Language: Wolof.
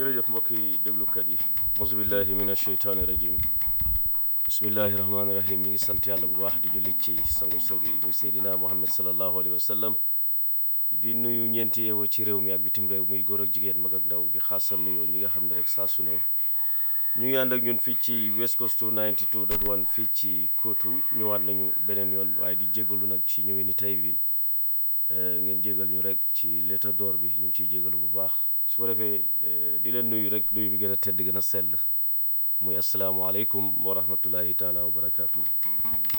jërëjëf mbokki déglukat yi auzubillahi min asheytaani rajim bismillahi rahmaani rahim ñi ngi sant yàlla bu baax di julli ci sangu sang yi muy seydina muhammad salallahu alayhi wa sallam di nuyu ñeenti yeewoo ci réew mi ak bitim réew muy góor ak jigéen mag ak ndaw di xaasal nuyoo ñi nga xam ne rek saa su ne ñu ngi ànd ak ñun fii ci West Coast 92.1 fii ci Kootu ñëwaat nañu beneen yoon waaye di jégalu nag ci ñëwee ni tey bi ngeen jégal ñu rek ci l'état d'or bi ñu ngi ciy jégalu bu baax su ko defee di leen nuyu rek nuyu bi gën a tedd gën a sell muy asalaamaaleykum wa rahmatullahi taala wa barakaatu.